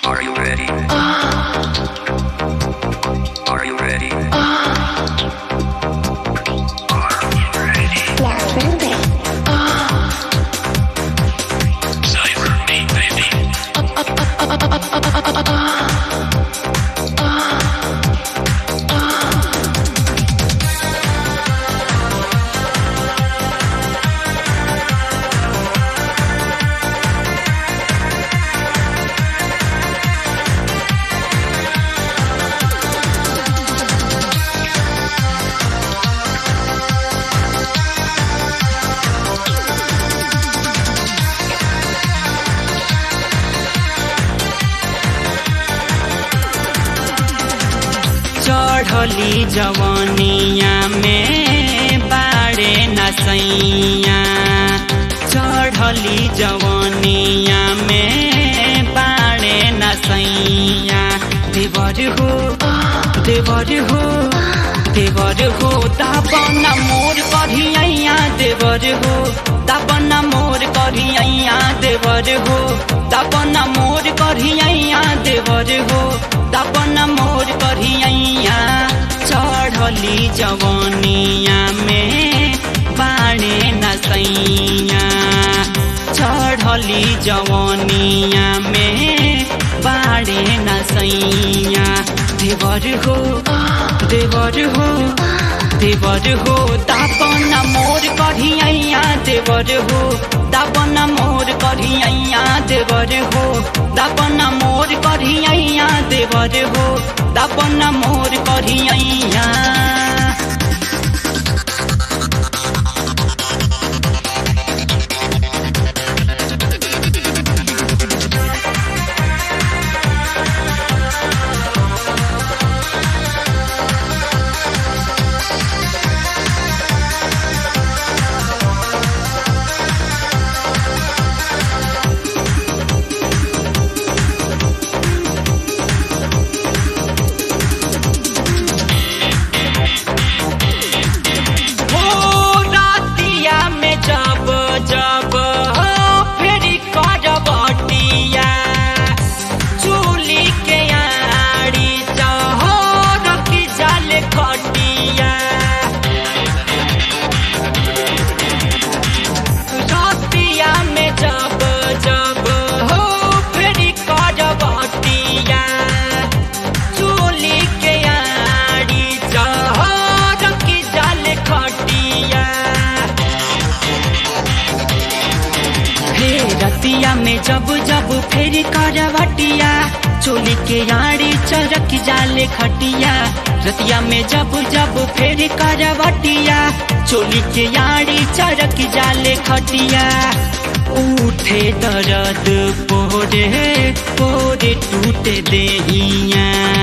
Are you ready? Are you ready? Cyber me, baby. चढ़ली जवनिया में बाड़े नसैया चढ़ली जवनिया में बाड़े नसैया देवर हो देवर हो देवर हो दापन मोर करिया देवर हो दापन मोर करिया देवर हो दापन मोर करिया देवर हो दापन मोर करिया चढ़ली जवनिया में बाणे नसैया चढ़ली जवनिया में बाणे नसैया देवर हो देवर हो देवर हो दापन मोर करिया देवर हो दापन मोर करिया देवर हो दापन मोर करिया देवर हो दापन मोर करिया हो रातिया में जब जब हो फेरी करबटिया चूली के आड़ी चहो रखी जाल खटिया रातिया में जब जब हो फेरी करबटिया चूली के आड़ी चहर की जाल खटिया हे रतिया में जब जब फेर करवटिया चोली के आड़ी चरक जाले खटिया रतिया में जब जब फेर करवटिया चोली के आड़ी चरक जाले खटिया उठे दर्द पोरे पोरे टूटे देहिया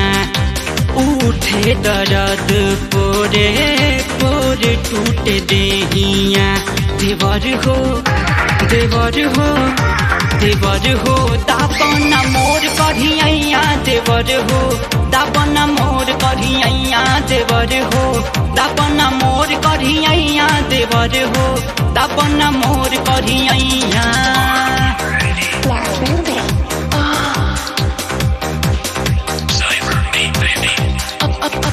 उठे दर्द पोरे पोरे टूटे देहिया देवर हो देवर हो देवर हो दापन मोर करिया देवर हो दापन मोर करिया देवर हो दापन मोर करिया देवर हो दापन मोर करिया Cyber me, baby.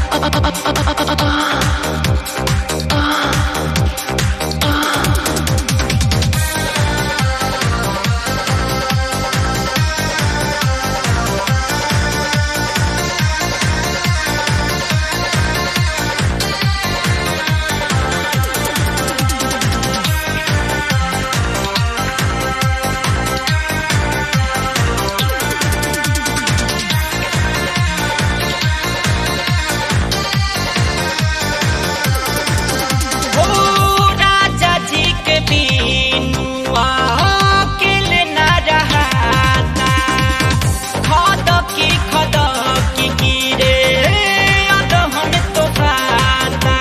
हो राजा जी के बीनुआ अकेले न रहाता खद की खद की गिरे अदहन तो खाता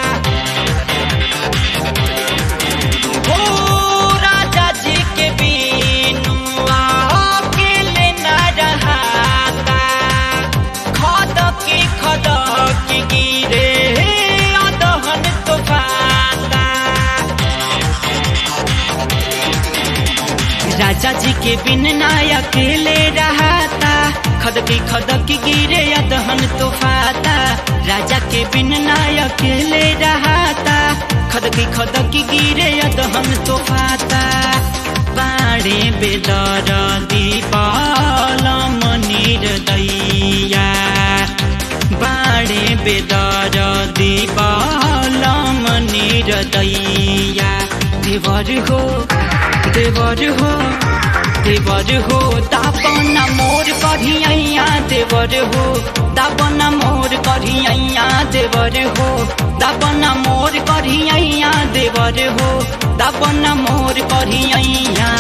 हो राजा जी के बीनुआ अकेले न रहाता खद की खद की गिरे अदहन तो खाता राजा जी के बिन ना अकेले रहता खदकी गिरे अदहन तो फाता राजा के बिन नाय अकेले रहाता खदकी खदकी गिरे अदहन तो फाता बाड़े बेदर दीपाल मनिर दैया बाड़े बेदर दीपाल मनिर दैया देवर हो देवर हो देवर हो दापना मोर कढ़िया देवर हो दापना मोर कढ़िया देवर हो दापना मोर कढ़िया देवर हो दापना मोर कढ़िया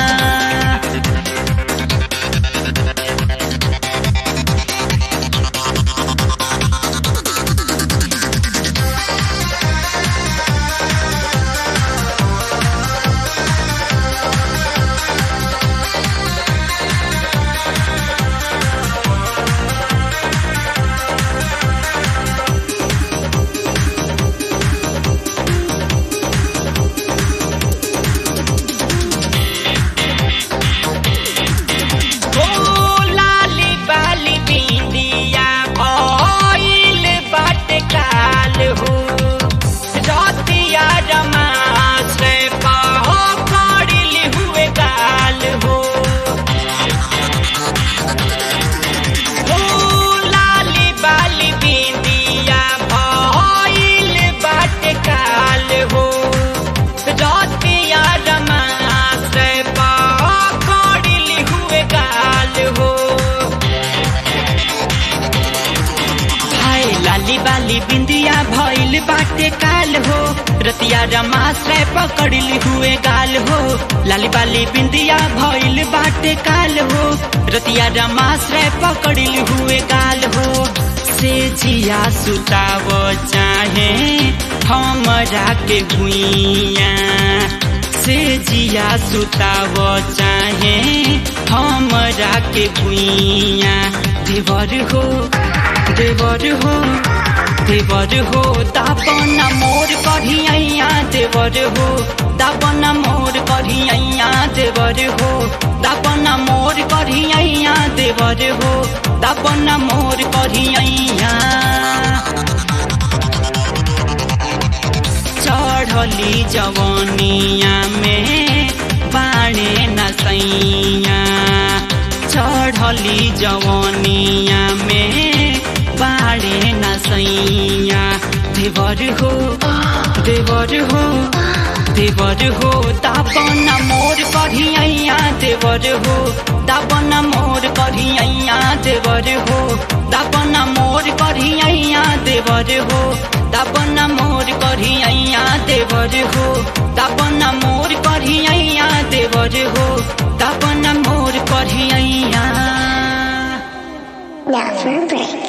ओ लाली बाली बिंदिया भइल बाटे काल हो रतिया रमास पहकड़िल हुए गाल हो ओ लाली बाली बिंदिया भइल बाटे काल हो रतिया रमास पकड़िल हुए गाल हो हाय लाली बाली बिंदिया भइल बाटे काल हो रतिया रमाश्रय पकड़िल हुए गाल हो लाली बाली बिंदिया भइल बाटे काल हो रतिया रमाश्रय पकड़िल हुए गाल हो से जिया सुताव चाहे हमरा के भुइया से जिया सुताव चाहे हमरा के भुइया देवर हो देवर हो देवर हो दापना मोर कढ़िया देवर हो दापना मोर कढ़िया देवर हो दापना मोर कढ़िया देवर हो दापना मोर कढ़िया चढ़ली जवनिया में बाणे नसैया चढ़ली जवनिया में बाणे नसैया देवर हो देवर हो देवर हो दापना मोर कढ़िया देवर हो दापना मोर कढ़िया देवर हो दापना मोर कढ़िया देवर हो दापना मोर कढ़िया देवर हो दापना मोर कढ़िया देवर हो दापना मोर कढ़िया Now for a break.